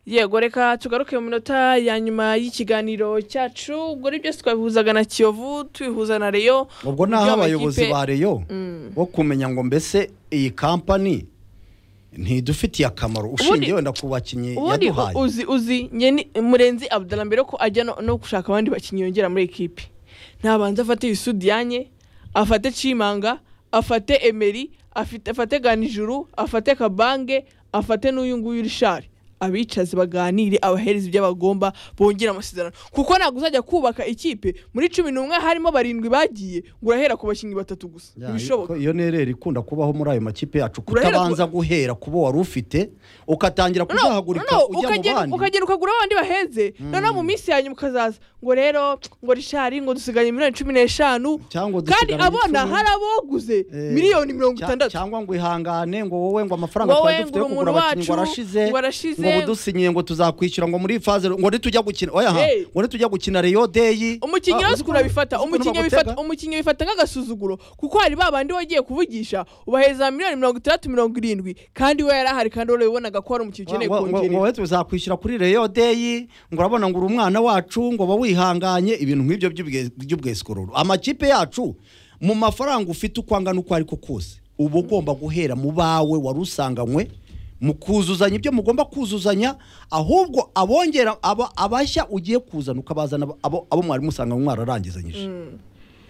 yego reka tugaruke mu minota ya nyuma y'ikiganiro cyacu ubwo ari byose twabihuzaga na kiyovu tubihuza na reyo ubwo naho abayobozi ba reyo bo kumenya ngo mbese iyi kampani ntidufitiye akamaro ushingiye wenda ku bakinnyi ubundi yaduhaye uzi uzi njye ni murenzi abdalambere ko ajya no- no gushaka abandi bakinnyi yongera muri ekipi ntabanza afate yisudiyanye afate cimanga afate emeri afite- afate ganijuru afate kabange afate n'uyu nguyu rishari abicaze baganire abahereza ibyo bagomba bongere amasezerano kuko ntabwo uzajya kubaka ikipe muri cumi n'umwe harimo barindwi bagiye ngo urahera ku bakinnyi batatu gusa Ya, ntibishoboka iyo nereri ikunda kubaho muri ayo makipe yacu Urahera ku- kutabanza guhera ku bo wari ufite ukatangira Noneho- kuzahagurika noneho ujya mu ukagera- bandi ukagera ukagura abandi baheze noneho mu minsi ya nyuma ukazaza ngo rero ngo rishari ngo dusigaye miliyoni cumi n'eshanu cyangwa kandi dusigaranye abona icumi. hari aboguze Eh, miliyoni mirongo cya- itandatu cyangwa ngo ihangane ngo wowe ngo amafaranga Wowe twari ngo dufite yo uri kugura umuntu abakinnyi ngo wacu, arashize ngo arashize. ngo budusinyiye ngo tuzakwishyura ngo muri faze ngo nitujya gukina oya ha, Hey. ngo nitujya gukina reyo deyi umukinnyi Ah, wese uzi ko- urabifata uzi ko umukinnyi nabagutega? abifata- umukinnyi abifata nk'agasuzuguro kuko hari ba bandi wagiye kuvugisha ubahereza miliyoni mirongo itandatu mirongo irindwi kandi we yari ahari kandi warabibonaga ko hari umukinnyi ukeneye Ngo- ngo- ngo kongerera wowe tuzakwishyura kuri reyo deyi ngo urabona ngo uri umwana wacu ngo ba wihanganye ibintu nk'ibyo by'ubwe- by'ubwesikororo amakipe yacu mu mafaranga ufite uko angana uko ari ko kose uba ugomba guhera mu bawe wari usanganywe mu kuzuzanya ibyo mugomba kuzuzanya ahubwo abongera aba- abashya ugiye kuzana ukabazana abo abo mwari musanganywe mwararangizanyije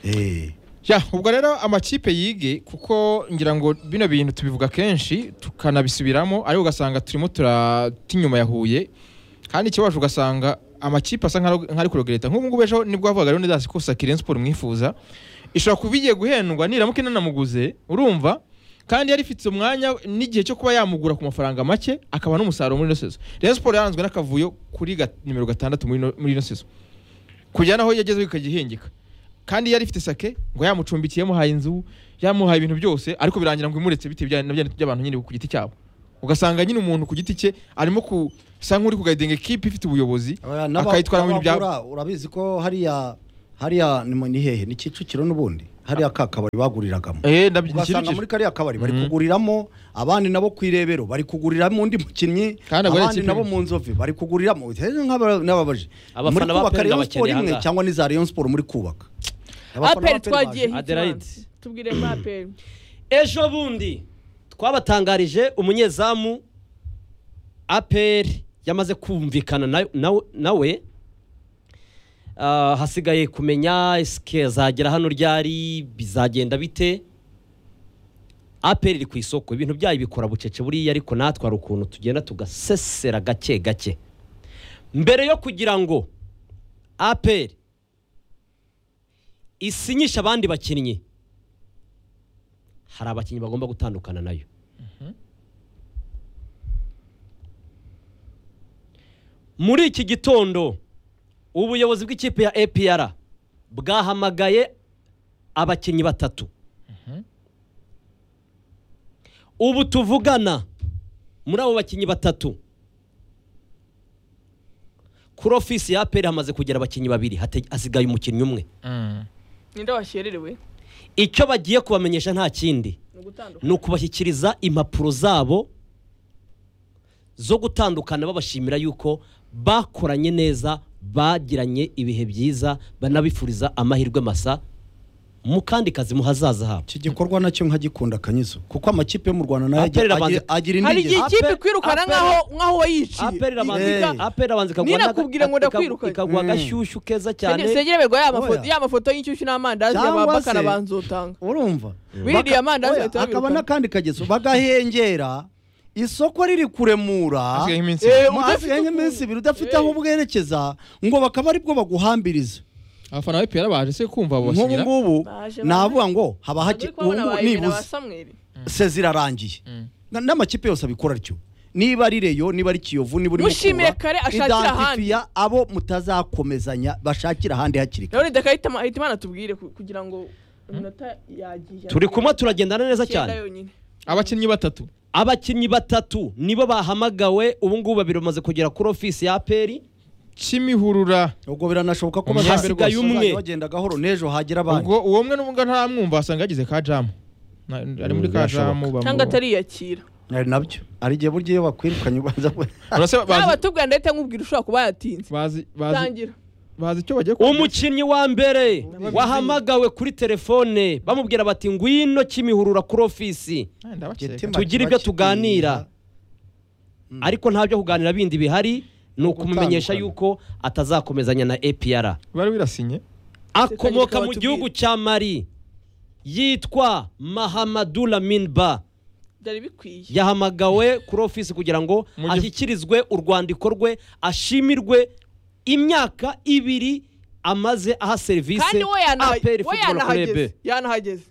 Eh. Ya, ubwo rero amakipe yige kuko ngira ngo bino bintu tubivuga kenshi tukanabisubiramo ariko ugasanga turimo turatinyuma ya Huye kandi ikibabaje ugasanga amakipe asa nk'ari- nk'ari kurogereta nk'ubu ngubu ejo nibwo havugaga rero nidasi ko Sakiren Sport mwifuza ishobora kuba igiye guhendwa niramuka inanamuguze urumva kandi yari ifite umwanya n'igihe cyo kuba yamugura ku mafaranga make akaba n'umusaruro muri ino sezo Rayon Sport yaranzwe n'akavuyo kuri ga- nimero gatandatu muri ino- muri ino sezo kujyana aho yageze bikagihingika kandi yari ifite sake ngo yamucumbikiye yamuhaye inzu yamuhaye ibintu byose ariko birangira ngo imuretse bitewe bya- na bya by'abantu nyine ku giti cyabo ugasanga nyine umuntu ku giti cye arimo kusa nk'uri kugayidenga ekipi ifite ubuyobozi Aba- n'aba- akayitwara mu bintu byabo n'abagura, urabizi ko hariya hariya ni mu- ni hehe ni kicukiro n'ubundi hariya ka kabari baguriragamo eh ndabyo ugasanga nikirukije muri kariya kabari bari Mhm. kuguriramo abandi nabo ku irebero bari kuguriramo undi mukinnyi Kandi abari abandi ikipe nabo imwe. mu nzove bari kuguriramo Rero nk'aba- n'ababaje Abafana muri ba kubaka Peri Rayon n'abakeneye Sport imwe ahangaha. cyangwa n'iza Rayon Sport muri kubaka Abafana ba aperi Peri twagiye baje. Adelaide. hitimandi tubwiremo aperi ejo bundi twabatangarije umunyezamu apr yamaze kumvikana na- na- nawe Ah, hasigaye kumenya esike zagera hano ryari bizagenda bite apr iri ku isoko ibintu byayo bikora bucece buriya ariko natwe hari ukuntu tugenda tugasesera gake gake mbere yo kugira ngo apr isinyishe abandi bakinnyi hari abakinnyi bagomba gutandukana nayo muri iki gitondo ubuyobozi bw'ikipe ya apr bwahamagaye abakinnyi batatu ubu tuvugana muri abo bakinnyi batatu kuri ofisi ya apr hamaze kugera abakinnyi babiri hate- hasigaye umukinnyi umwe Mm. ninde wakererewe icyo bagiye kubamenyesha nta kindi ni ugutandukana ni ukubashyikiriza impapuro zabo zo gutandukana babashimira yuko bakoranye neza bagiranye ibihe byiza banabifuriza amahirwe masa mu kandi kazi mu hazaza habo iki gikorwa nacyo nkagikunda kanyizo kuko amakipe yo mu Rwanda nayo Aperi agira- irabanza- agira- agira hari intege igihe ikipe Aperi- kwirukana Aperi- nk'aho nk'aho wayiciye aperi Ikiga- abanza aperi abanza Nina n'aga- kubwira ngo ikagu- ndakwirukanye. ikaguha Mm. agashyushyu keza cyane Sege- Segera berwa ya mafoto Oya. ya mafoto y'inshyushyu n'amandazi ya Cyangwa babakana se- banzotanga. urumva Biriya amandazi Oya, bahita hakaba babirukana. n'akandi kagezo bagahengera isoko riri kuremura Hasigayeho iminsi Eh, Mu- udafite hasigaye ukuntu. nk'iminsi ibiri udafite Eh. aho bwerekeza ngo bakaba aribwo baguhambiriza abafana ba EPR baje se kumva abo nk'ubu basinyira ngubu Baje, navuga ngo haba hake Uri kubona ubu ngubu abaye na ba nibuze Samweli. sezi irarangiye Mm. Na- n'amakipe yose abikora atyo niba ari reyo niba ari kiyovu niba uri Mushimire kare ashakire identifiya abo mutazakomezanya bashakira ahandi hakiri kare None ndakahita ma- ahita Imana tubwire ku- kugira ngo iminota yagiye. turi kumwe turagendana neza Icyenda cyane yonyine. abakinnyi batatu abakinnyi batatu nibo bahamagawe ubu ngubu babiri bamaze kugera kuri ofisi ya aperi kimihurura ubwo biranashoboka ko Umuhembe bazasigaye rwose. umwe bagenda gahoro n'ejo hagira abandi ubwo uwo mwe n'ubwo ntamwumva asanga yagize ka jamu Na- ari muri Mm, ka birashoboka. jamu bamu- Cyangwa atariyakira. ari nabyo hari igihe burya iyo bakwirukanye ubanza ku- urase ba- yaba bazi tubwira ndetse nkubwira ushobora kuba yatinze bazi bazi tangira bazi icyo bagiye umukinnyi wa mbere wahamagawe kuri telefone bamubwira bati ngwino kimihurura kuri ofisi Eh, ndabakeka. Getima tugire ibyo kiba tuganira ariko nta byo kuganira bindi bihari ni ukumumenyesha Gutandukana. yuko atazakomezanya na APR bari wirasinye akomoka Seka mu reka gihugu cya mari yitwa mahamadu laminba byari bikwiye yahamagawe kuri ofisi kugira ngo Mu gifu- ashyikirizwe urwandiko rwe ashimirwe imyaka ibiri amaze aha kandi serivisi we yana- APR we Football Club. yanahageze yanahageze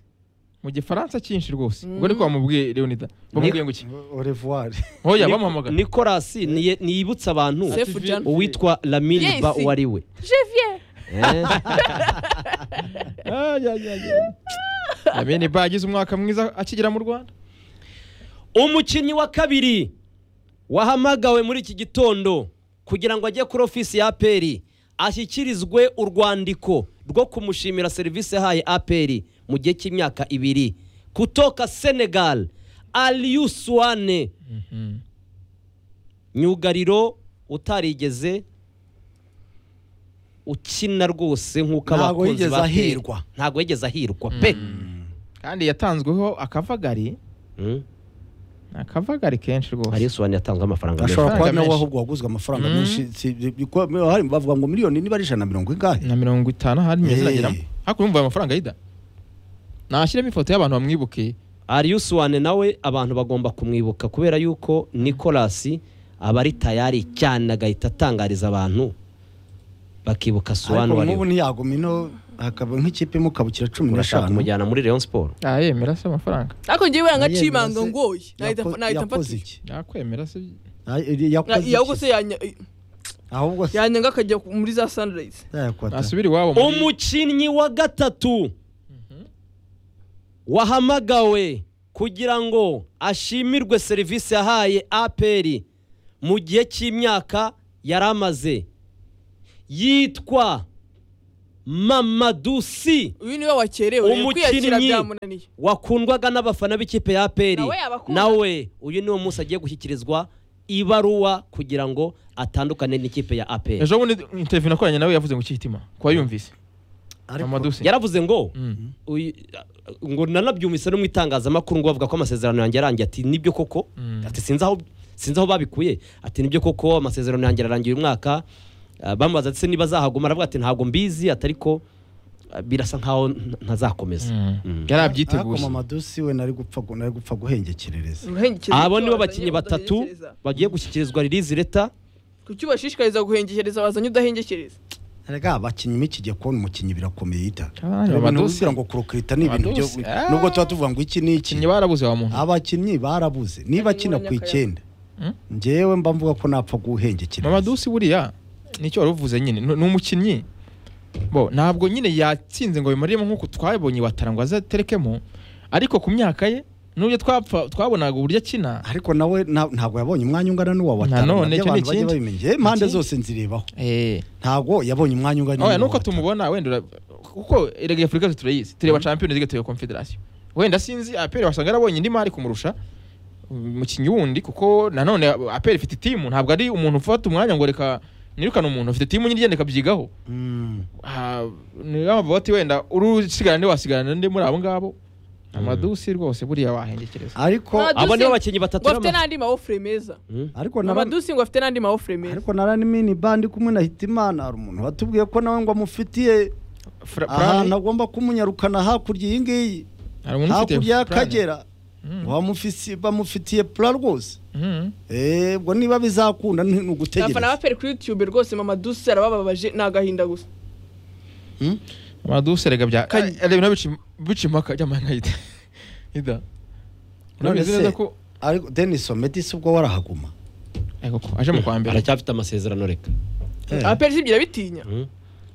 mu gifaransa cyinshi rwose ubwo ariko bamubwiye leonida bamubwiye ngo iki orevuwari hoya Nico- bamuhamagara Nicolas niye- niyibutsa abantu Sefu Jan uwitwa Lamine Yes. Ba uwo ari we Javier amene ba agize umwaka mwiza akigera mu rwanda umukinnyi wa kabiri wahamagawe muri iki gitondo kugira ngo ajye kuri ofisi ya aperi ashyikirizwe urwandiko rwo kumushimira serivisi yahaye aperi mu gihe cy'imyaka ibiri kutoka senegal aliyu suwane myugariro utarigeze ukina rwose nk'uko Ntago abakunzi yigeze ba APR ahirwa. ntago yigeze ahirwa pe kandi yatanzweho akavagari Mm. ni akavagari kenshi aliyu rwose suwane yatanzwe amafaranga menshi ashobora kuba Amafaranga nawe menshi. ahubwo waguzwe amafaranga Mm. menshi si- bi- ko- hari bavuga ngo miliyoni niba ari ijana na mirongo ingahe na mirongo itanu ahari meza Eh. irageramo hakurya umva ayo mafaranga yida nashyiremo ifoto y'abantu bamwibuke Arius Wane nawe abantu bagomba kumwibuka kubera yuko Nicolas aba ari tayari cyane agahita atangariza abantu bakibuka Suwane ariko wari nk'ubu ntiyaguma ino hakaba nk'ikipe imukabukira cumi n'eshanu urashaka kumujyana muri Rayon Sport yemera se amafaranga ariko ngewe yanga Yemera cimanga se, ngoye nahita yako- nahita yakoze mfatira iki yakwemera se Ay- yakoze Na- yaho iki? se yanya- ahubwo se yanyanga akajya ku- muri za sunrise yakwata nasubira iwabo muri umukinnyi wa gatatu wahamagawe kugira ngo ashimirwe serivisi yahaye APR mu gihe cy'imyaka yari amaze yitwa Mamadusi uyu niwe wakerewe uyu Umukinnyi. kwiyakira byamunaniye wakundwaga n'abafana b'ikipe ya APR Nawe yabakunda. nawe uyu niwo munsi agiye gushyikirizwa ibaruwa kugira ngo atandukane n'ikipe ya APR ejo bundi interview nakoranye nawe yavuze ngo ikihitima kuba yumvise amadusi yaravuze ngo Mm. uyu- ngo nanabyumvise no mu itangazamakuru ngo bavuga ko amasezerano yanjye arangiye ati nibyo koko Mm. ati sinzi aho sinzi aho babikuye ati nibyo koko amasezerano yanjye arangiye uyu mwaka Ah, bamubaza ndetse niba azahaguma aravuga ati ntabwo mbizi ati ariko ah, birasa nkaho nta- ntazakomeza Mm. Mm. yari akoma abyiteguye amadusi we nari gupfa gu- nari gupfa guhengekerereza Uruhengekereza abo nibo bazanye bakinnyi batatu udahengekereza. bagiye gushyikirizwa ririzi leta kuki ubashishikariza guhengekereza wazanye udahengekereza rega abakinnyi mikijya kubona umukinnyi birakomeye ita Abana Amadusi. ubwira ngo kurukirita ni ibintu byo Amadusi, ah. nubwo tuba tuvuga ngo iki ni iki ikinyi barabuze wa muntu abakinnyi barabuze niba akina ku icyenda Hmm? njyewe mba mvuga ko napfa guhengekereza mamadusi buriya nicyo wari uvuze nyine ni ni umukinnyi bo ntabwo nyine yatsinze ngo bimuriremo nk'uko twabonye watara ngo azaterekemo ariko ku myaka ye n'uburyo twapfa twabonaga uburyo akina ariko nawe na- ntago yabonye umwanya ungana n'uwa watanu none, nabyo icyo ni abantu bajya ikindi. babimenya Eh, impande Ikindi. zose nzirebaho eh ntago yabonye umwanya ungana n'uwa oya nuko Watanu. tumubona wenda ura- kuko erega ya afurika turayizi tureba champions league tureba confederation wenda sinzi apere wasanga yarabonye indi mari kumurusha umukinnyi wundi kuko nanone apere ifite timu ntabwo ari umuntu ufata umwanya ngo reka nirukane umuntu afite timu nyine igenda ikabyigaho Hmm. Ah, niyo mpamvu bati wenda uri usigarana nde wasigarana nde muri abo ngabo amadusi rwose buriya wahengekereza ariko Amadusi- abo nibo bakinnyi batatu ngo afite b'ama- n'andi mawofure meza Mm. ariko naba- amadusi ngo afite n'andi mawofure meza ariko naranimini bandi kumwe na hitimana hari umuntu watubwiye ko nawe ngo amufitiye Fra- Plan- ahantu agomba kumunyarukana hakurya iyi ngiyi hari umuntu ufite hakurya plan. y'akagera Mm. bamufisi- bamufitiye pura rwose Mm. Eh, ubwo niba bizakunda ni ni abafana ba ugutegereza peri kuri youtube rwose mamadusi arabababaje ni agahinda gusa Hmm? amadusi erega bya Kanye. erega ibintu bica- bica impaka jya mpaka ida ida urabizi None se- neza ko ariko denis ometisi ubwo warahaguma Eh, koko aje mu kwa mbere aracyafite amasezerano reka Eh, abaperi sibyo irabitinya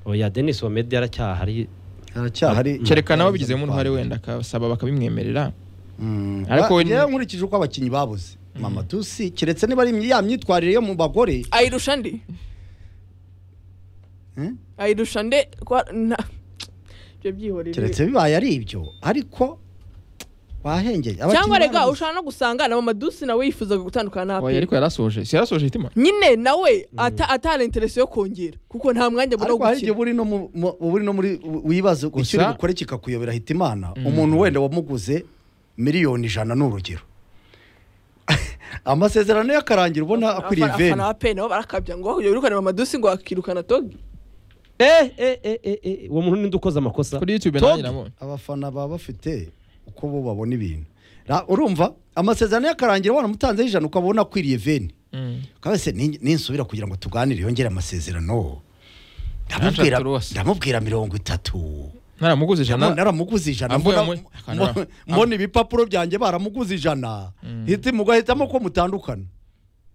oya denis wamedi yaracyahari aracyahari cyerekana aho bigizemo uruhare wenda akasaba bakabimwemerera Mm, Ariko ba- we- njyewe nkurikije uko abakinnyi babuze mamatusi keretse niba ari ya myitwarire yo mu bagore ayirusha ndi Hmm? ayirusha nde kwa- nta- ibyo byihorere keretse bibaye ari ibyo ariko bahengeye cyangwa Abakinnyi rega barabuze. ushobora no gusanga na mamadusi nawe yifuzaga gutandukana na Oya, aperi ariko yarasoje si yarasoje hitima nyine nawe ata- atari interesi yo kongera kuko nta mwanya abona wo ariko hari igihe gukina buri no mu- mu- buri no muri wibaza icyo uri Gusa- bukore kikakuyobera hita imana umuntu wenda wamuguze miliyoni ijana ni urugero amasezerano y'akarangira ubona akwiriye Abafana- iveni abafana ba aperi nabo barakabya ngo yirukane mamadusi ngo akirukana togi eh eh eh eh eh uwo muntu ninde ukoze amakosa kuri youtube Todd, nanjye nabonye abafana baba bafite uko bo babona ibintu Ra- urumva amasezerano y'akarangira wanamutanzeho ijana ukaba ubona akwiriye veni Mm. kabese ninsubira kugira ngo tuganire yongere amasezerano Ntashaka ndamubwira rwose. ndamubwira mirongo itatu naramuguze Namo- ijana naramuguze ijana Ambuye mbona- mu- mbo- Akana- mbona ibipapuro byanjye baramuguze ijana Mm. hiti mugahitamo ko mutandukana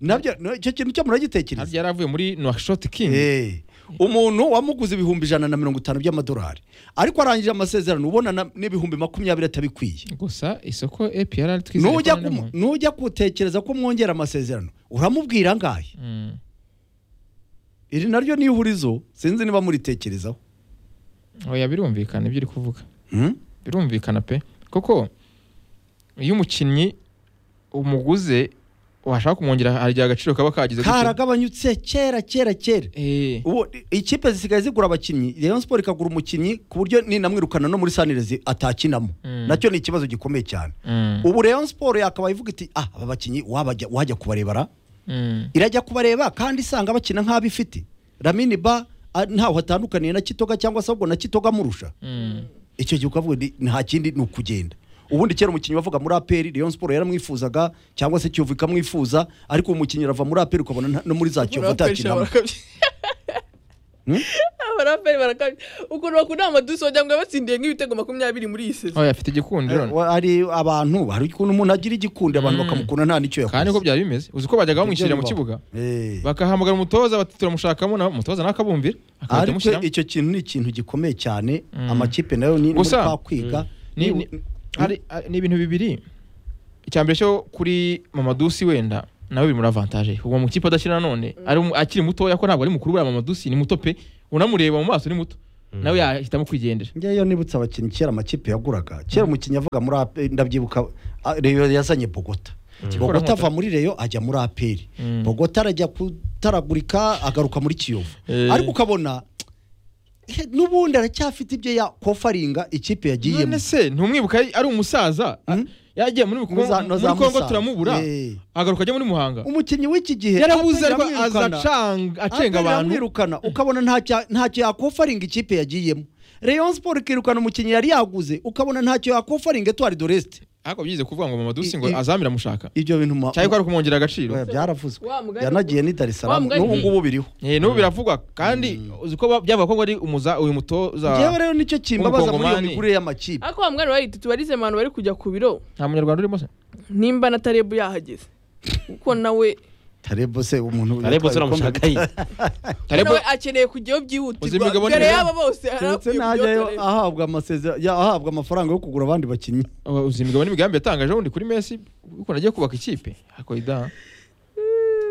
nabyo no, icyo kintu cyo harya muragitekereza yari avuye muri nwashoti kingi Eh, umuntu wamuguze ibihumbi ijana na mirongo itanu by'amadolari ariko arangije amasezerano ubona na- n'ibihumbi makumyabiri atabikwiye gusa isoko epr twizeye ko nujya ari kumu- namo. nujya gutekereza ko mwongera amasezerano uramubwira angahe Mm. iri naryo niyo uhurizo sinzi niba muritekerezaho oya birumvikana ibyo uri kuvuga Hmm? birumvikana pe koko iyo umukinnyi umuguze washaka kumwongera hari igihe agaciro kaba kagize gutya karagabanyutse kera kera kera Eh, ubu ikipe zisigaye zigura abakinnyi rayon sport ikagura umukinnyi ku buryo ninamwirukana no muri sanirezi atakinamo Mm. nacyo ni ikibazo gikomeye cyane mm, ubu rayon sport yakabaye ivuga iti ah aba bakinnyi wabajya- wajya kubarebara mm, irajya kubareba kandi isanga bakina nk'abo ifite ramini ba ah, ntaho hatandukaniye na kitoga cyangwa se ahubwo na kitoga amurusha mm. icyo gihe ukavuga ni nta kindi ni ukugenda ubundi kera umukinnyi wavuga muri aperi rayon sport yaramwifuzaga cyangwa se kiyovu ikamwifuza ariko uwo mukinnyi arava muri aperi ukabona nta- no muri za kiyovu atakinamo Hmm? abaraperi barakabya ukuntu bakunda amadusi wagira ngo yabatsindiye nk'ibitego makumyabiri muri iyi sezo oya afite igikundiro Eh, hari abantu hari ukuntu umuntu agira igikundi abantu Mm. bakamukunda nta n'icyo yakoze kandi niko byari bimeze uzi ko bajyaga bamwishyirira mu Ibyo kibuga bibaho. Eh. bakahamagara umutoza bati turamushakamo na umutoza nawe akabumvira akahita ariko amushyiramo icyo kintu ni ikintu gikomeye cyane Mm. amakipe nayo ni muri Gusa- ka kwiga Ni- ni, ni, hari, hari- ni ibintu bibiri icya mbere cyo kuri mamadusi wenda nawe biri muri avantage uwo mukipe adakina nanone ari mu- akiri mutoya ko ntabwo ari mukuru buriya mamadusi ni muto pe unamureba mu maso ni muto nawe yahitamo kwigendera ngeyo nibutse abakinnyi kera amakipe yaguraga kera umukinnyi yavuga muri aperi ndabyibuka ah, reyo yazanye bogota bogota ava muri reyo ajya muri aperi Mm. bogota arajya kutaragurika agaruka muri kiyovu Eh. ariko ukabona eh, n'ubundi aracyafite ibyo yakofaringa ikipe yagiyemo none se ntumwibuka ari- ari umusaza a- Mm. yagiye muri Kongo- Muza- no za muri kongo Musanze. turamubura Eh. agaruka ajya muri muhanga umukinnyi w'iki gihe yarabuze Aperi ariko iramwirukana. aza acanga- Aperi acenga abantu iramwirukana ukabona ntacyo- ntacyo yakofaringa ikipe yagiyemo rayon sport ikirukana umukinnyi yari yaguze ukabona ntacyo yakofaringa etuwari doresite ariko byize kuvuga ngo mamadusi ngo I- i- azamira amushaka ibyo bintu ma- cyangwa ko ari kumwongera agaciro Oya, byaravuzwe Wa mugani- yanagiye ni dar es salaam Wa mugani- n'ubu ngubu biriho Eh, n'ubu biravugwa kandi uzi ko ba- byavuga ko ngo ari umuza uyu mutoza ngewe rero nicyo kimbabaza muri iyo W'umukongomani. migurire y'amakipe ariko wa mugani wahita tubarize abantu bari kujya ku biro nta munyarwanda urimo se nimba na tarebu yahageze kuko nawe tarebo se umuntu arebo turamushaka yiye Tarebo- nawe akeneye kujyayo Uzi byihutirwa imigabane mbere rero? y'aba bose ndetse arakwiye najyayo kujyayo ahabwa amasezerano ya- ahabwa amafaranga yo kugura abandi bakinnyi Uh, uzi imigabo n'imigambi yatangaje wundi kuri Messi ukuntu agiye kubaka ikipe akoida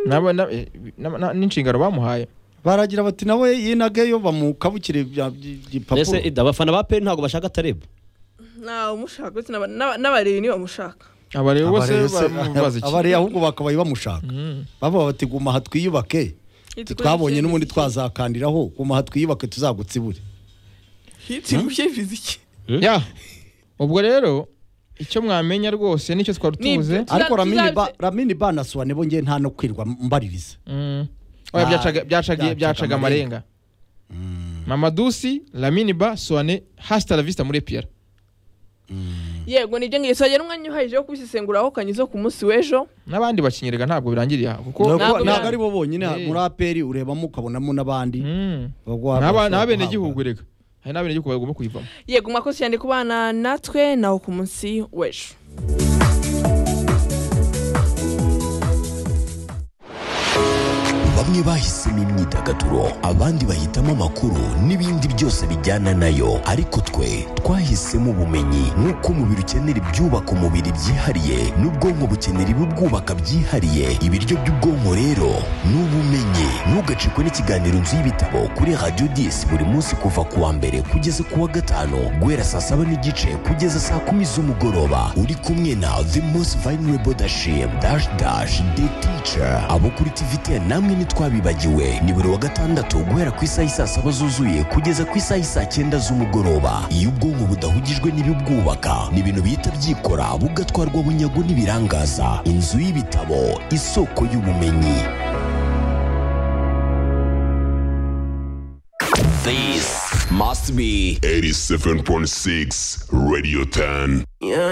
naba na- eh, na- na- n'inshingano bamuhaye baragira bati nawe yinageyo bamukabukire bya- by- mbese igipapuro ida abafana ba peri ntabwo bashaka tarebo ntawe umushaka uretse n'aba- n'aba- n'abareba ntibamushaka aba rero bose Abareye se- bamubaza iki abareye ahubwo bakabaye bamushaka Mm. bavuga bati guma aha twiyubake twabonye n'ubundi twazakandiraho guma aha twiyubake tuzagutsibure hitiguye fiziki ya ubwo rero icyo mwamenya rwose nicyo twari Ni tuze ibyo. Tuza- ariko ramini tuzaze- ba ramini ba na suwane bo ngewe nta no kwirwa mbaririza Mm. Oya, Ah, byacaga- byacaga byacaga byacaga amarenga mamadusi laminiba soane hasita la vista muri epr yego nibyo ngibyo twagira umwanya uhagije wo kubisesenguraho kanyizo ku munsi w'ejo n'abandi bakinyerega ntabwo birangiriye aha kuko ntabwo ntabwo byari- ari bo bonyine Eh. muri aperi urebamo ukabonamo n'abandi Mm. bagwa- N'aba- bashobora n'abenegihugu guhabwa. rega hari n'abenegihugu bagomba kuyivamo yego mwakoze cyane kubana natwe naho ku munsi w'ejo bamwe bahisemo imyidagaduro abandi bahitamo amakuru n'ibindi byose bijyana nayo ariko twe twahisemo ubumenyi nk'uko umubiri ukenera ibyubaka umubiri byihariye n'ubwonko bukenera ibibwubaka byihariye ibiryo by'ubwonko rero ni ubumenyi ni ntugacikwe n'ikiganiro nzu y'ibitabo kuri radiyo disi buri munsi kuva ku wa mbere kugeza ku wa gatanu guhera saa saba n'igice kugeza saa kumi z'umugoroba uri kumwe na the most vulnerable dashim dash dash the teacher abo kuri tvt namwe ntitwabibagiwe ni buri wa gatandatu guhera ku isaha y'i saa saba zuzuye kugeza ku isaha y'i saa cyenda z'umugoroba iyo ubwonko budahugijwe n'ibibwubaka ni ibintu bihita byikora bugatwarwa bunyago n'ibirangaza inzu y'ibitabo isoko y'ubumenyi This must be 87.6 Radio 10. Yeah,